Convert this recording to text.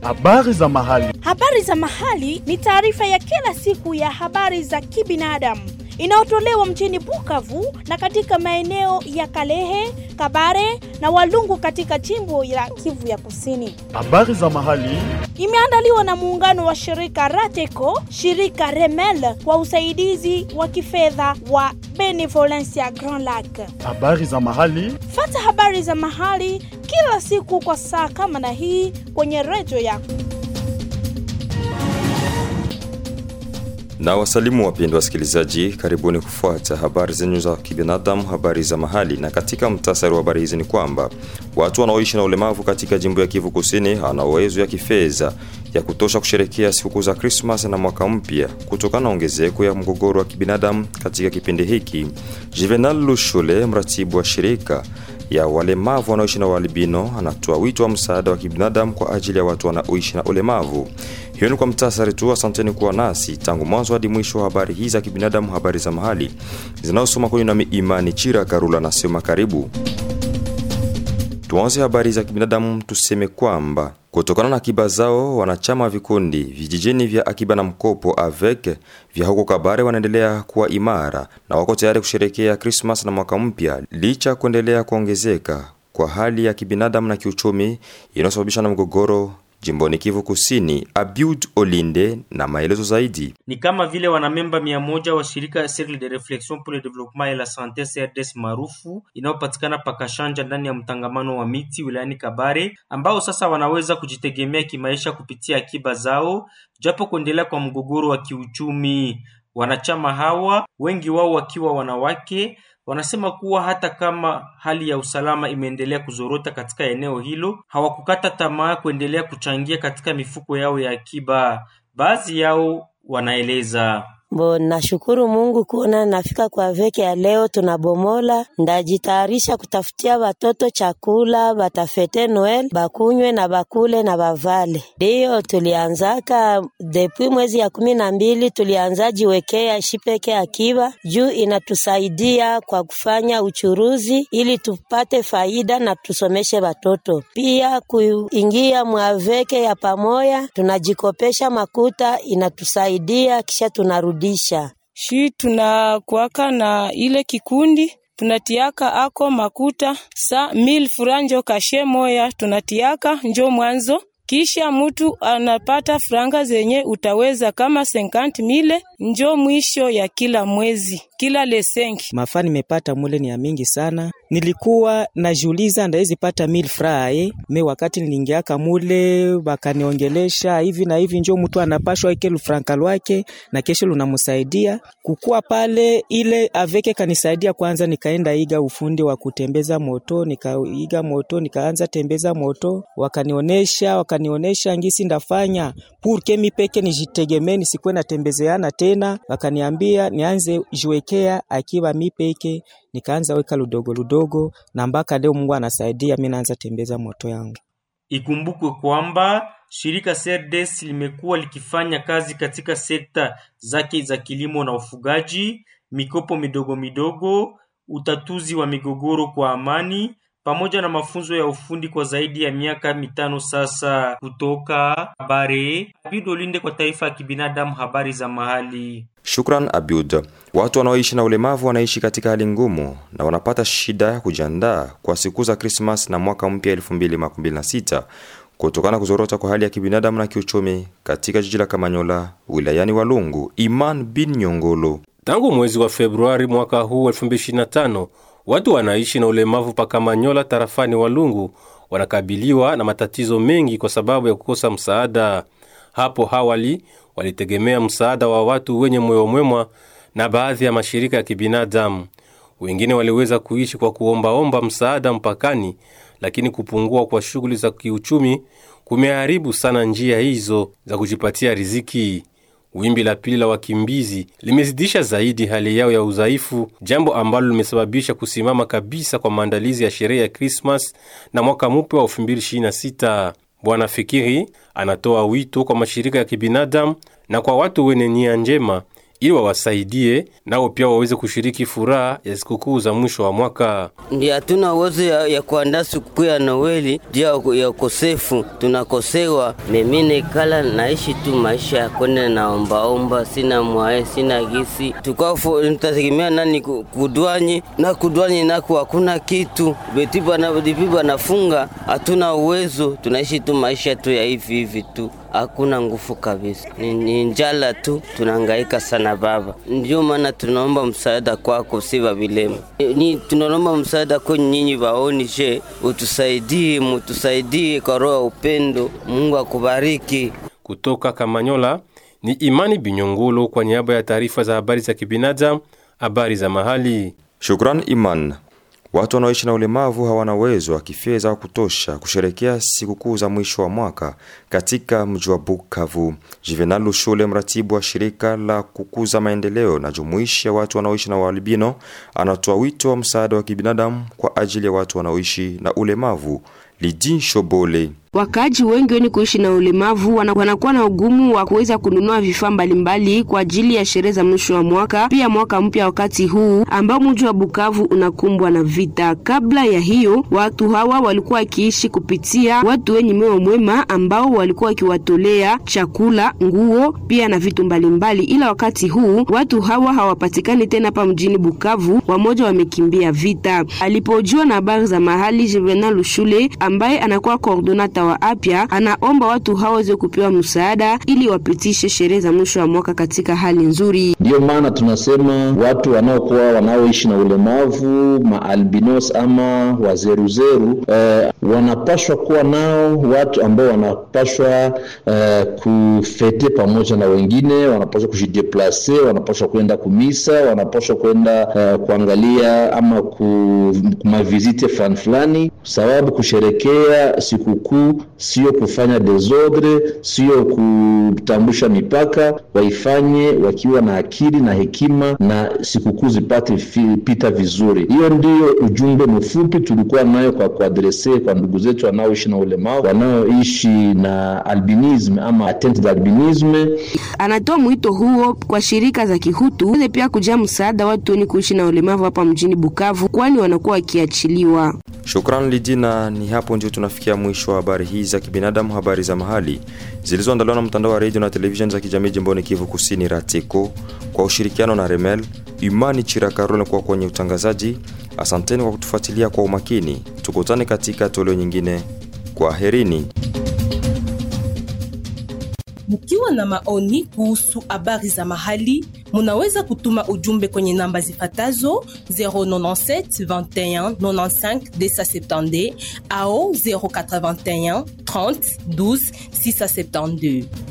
Habari za mahali. Habari za mahali ni taarifa ya kila siku ya habari za kibinadamu inayotolewa mjini Bukavu na katika maeneo ya Kalehe, Kabare na Walungu katika jimbo la Kivu ya Kusini. Habari za mahali. Imeandaliwa na muungano wa shirika Rateco, shirika Remel kwa usaidizi wa kifedha wa Benevolencia Grand Lac. Habari za mahali. Fata habari za mahali kila siku kwa saa kama na hii kwenye redio yako. Na wasalimu wapendwa wasikilizaji, karibuni kufuata habari zenyu za kibinadamu, habari za mahali. Na katika mtasari wa habari hizi ni kwamba watu wanaoishi na ulemavu katika jimbo ya Kivu Kusini wana uwezo ya kifedha ya kutosha kusherekea sikukuu za Krismas na mwaka mpya kutokana na ongezeko ya mgogoro wa kibinadamu katika kipindi hiki. Juvenal Lushule, mratibu wa shirika ya walemavu wanaoishi na ualbino, anatoa wito wa msaada wa kibinadamu kwa ajili ya watu wanaoishi na ulemavu. Hiyo ni kwa mtasari tu. Asanteni kuwa nasi tangu mwanzo hadi mwisho wa habari hizi za kibinadamu, habari za mahali zinazosoma kwenye nami Imani Chira Karula nasema karibu. Tuanze habari za kibinadamu, tuseme kwamba kutokana na akiba zao wanachama wa vikundi vijijini vya akiba na mkopo avec vya huko Kabare wanaendelea kuwa imara na wako tayari kusherekea Krismas na mwaka mpya licha ya kuendelea kuongezeka kwa hali ya kibinadamu na kiuchumi inayosababishwa na mgogoro jimboni Kivu Kusini. Abiud Olinde na maelezo zaidi. Ni kama vile wanamemba mia moja wa shirika Cercle de Reflexion pour le Développement et la Santé CRDS maarufu inayopatikana Pakashanja ndani ya mtangamano wa miti wilayani Kabare, ambao sasa wanaweza kujitegemea kimaisha kupitia akiba zao, japo kuendelea kwa mgogoro wa kiuchumi. Wanachama hawa wengi wao wakiwa wanawake wanasema kuwa hata kama hali ya usalama imeendelea kuzorota katika eneo hilo, hawakukata tamaa kuendelea kuchangia katika mifuko yao ya akiba. Baadhi yao wanaeleza Bo, nashukuru Mungu kuona nafika kwa veke ya leo. Tunabomola, ndajitayarisha kutafutia watoto chakula, batafete Noel, bakunywe na bakule na bavale. Ndiyo tulianzaka depuis mwezi ya kumi na mbili, tulianza jiwekea shipeke akiba juu inatusaidia kwa kufanya uchuruzi ili tupate faida na tusomeshe watoto. Pia kuingia mwaveke ya pamoya, tunajikopesha makuta, inatusaidia kisha tunarudi shi tunakuaka na ile kikundi tunatiaka ako makuta sa mil furanjo kashe moya tunatiaka njo mwanzo, kisha mutu anapata franga zenye utaweza kama 50 mile njo mwisho ya kila mwezi kila lesenki. Mafaa nimepata mule ni ya mingi sana. Nilikuwa najiuliza ndawezi pata mil frae me, wakati nilingiaka mule bakaniongelesha hivi na hivi, njo mtu anapashwa ike lufranka lwake na kesho lunamsaidia kukua pale. Ile aveke kanisaidia kwanza, nikaenda iga ufundi wa kutembeza moto, nikaiga moto, nikaanza tembeza moto, wakanionesha wakanionesha ngisi ndafanya purke mi peke nijitegemee, nisikuwe natembezeana tena. Wakaniambia nianze jiwekea akiba mi peke, nikaanza weka ludogo ludogo, na mpaka leo Mungu anasaidia, mi naanza tembeza moto yangu. Ikumbukwe kwamba shirika CRDS limekuwa likifanya kazi katika sekta zake za kilimo na ufugaji, mikopo midogo midogo, utatuzi wa migogoro kwa amani pamoja na mafunzo ya ufundi kwa zaidi ya miaka mitano sasa. Kutoka habari Abidolinde kwa taifa ya kibinadamu, habari za mahali. Shukran Abiud. Watu wanaoishi na ulemavu wanaishi katika hali ngumu na wanapata shida ya kujiandaa kwa siku za Krismas na mwaka mpya 2026 kutokana na kuzorota kwa hali ya kibinadamu na kiuchumi katika jiji la Kamanyola wilayani Walungu. Iman bin Nyongolo. Tangu mwezi wa Februari mwaka huu 2025 watu wanaishi na ulemavu pa Kamanyola tarafani Walungu wanakabiliwa na matatizo mengi kwa sababu ya kukosa msaada. Hapo awali walitegemea msaada wa watu wenye moyo mwema na baadhi ya mashirika ya kibinadamu. Wengine waliweza kuishi kwa kuombaomba msaada mpakani, lakini kupungua kwa shughuli za kiuchumi kumeharibu sana njia hizo za kujipatia riziki. Wimbi la pili la wakimbizi limezidisha zaidi hali yao ya udhaifu, jambo ambalo limesababisha kusimama kabisa kwa maandalizi ya sherehe ya Krismas na mwaka mpya wa 2026. Bwana Fikiri anatoa wito kwa mashirika ya kibinadamu na kwa watu wenye nia njema ili wawasaidie nao pia waweze kushiriki furaha ya sikukuu za mwisho wa mwaka. Ndio hatuna uwezo ya, ya kuandaa sikukuu ya Noeli juu ya- ya ukosefu, tunakosewa. Mimi nekala naishi tu maisha ya kwenda naombaomba, sina mwae, sina gisi, tukafu nitategemea nani ku- kudwanyi na kudwanyi nako hakuna kitu betipa na dipipa nafunga, hatuna uwezo, tunaishi tu maisha tu ya hivi hivi tu hakuna nguvu kabisa, ni, ni njala tu, tunahangaika sana baba. Ndio maana tunaomba msaada kwako, si vavilema ni tunaomba msaada kwenye nyinyi vaoni, je, utusaidie, mutusaidie kwa roho ya upendo. Mungu akubariki. Kutoka Kamanyola ni Imani Binyongolo kwa niaba ya taarifa za habari za kibinadamu, habari za mahali. Shukran Iman. Watu wanaoishi na ulemavu hawana uwezo wa kifedha wa kutosha kusherekea sikukuu za mwisho wa mwaka katika mji wa Bukavu. Juvenal Lushule, mratibu wa shirika la kukuza maendeleo na jumuishi ya watu wanaoishi na ualbino, anatoa wito wa msaada wa kibinadamu kwa ajili ya watu wanaoishi na ulemavu. Lidin Shobole Wakaaji wengi wenye kuishi na ulemavu wana- wanakuwa na ugumu wa kuweza kununua vifaa mbalimbali kwa ajili ya sherehe za mwisho wa mwaka, pia mwaka mpya, wakati huu ambao mji wa Bukavu unakumbwa na vita. Kabla ya hiyo, watu hawa walikuwa wakiishi kupitia watu wenye moyo mwema ambao walikuwa wakiwatolea chakula, nguo, pia na vitu mbalimbali, ila wakati huu watu hawa hawapatikani tena hapa mjini Bukavu, wamoja wamekimbia vita. Alipojua na habari za mahali, Juvenal Lushule ambaye anakuwa koordonata wa afya anaomba watu hao waweze kupewa msaada ili wapitishe sherehe za mwisho wa mwaka katika hali nzuri. Ndiyo maana tunasema watu wanaokuwa wanaoishi na ulemavu maalbinos ama wazeruzeru eh, wanapashwa kuwa nao watu ambao wanapashwa eh, kufete pamoja na wengine, wanapashwa kujideplase, wanapashwa kwenda kumisa, wanapashwa kwenda eh, kuangalia ama ku mavizite fulani fulani, sababu kusherekea sikukuu sio kufanya desordre, sio kutambusha mipaka, waifanye wakiwa na akili na hekima na sikukuu zipate fi- pita vizuri. Hiyo ndiyo ujumbe mfupi tulikuwa nayo kwa kuadrese kwa ndugu zetu wanaoishi na ulemavu, wanaoishi na albinism ama atteinte d'albinisme. Anatoa mwito huo kwa shirika za kihutu weze pia kujaa msaada watu wenye kuishi na ulemavu hapa mjini Bukavu, kwani wanakuwa wakiachiliwa. Shukran Lidina. Ni hapo ndio tunafikia mwisho wa habari hii za kibinadamu, habari za mahali zilizoandaliwa na mtandao wa redio na televisheni za kijamii jimboni Kivu Kusini, RATECO, kwa ushirikiano na Remel. Imani Chirakarole kwa kwenye utangazaji. Asanteni kwa kutufuatilia kwa umakini. Tukutane katika toleo nyingine. Kwa herini. Mkiwa na maoni kuhusu habari za mahali, munaweza kutuma ujumbe kwenye namba zifatazo 097 21 95 270 au 081 30 12 672.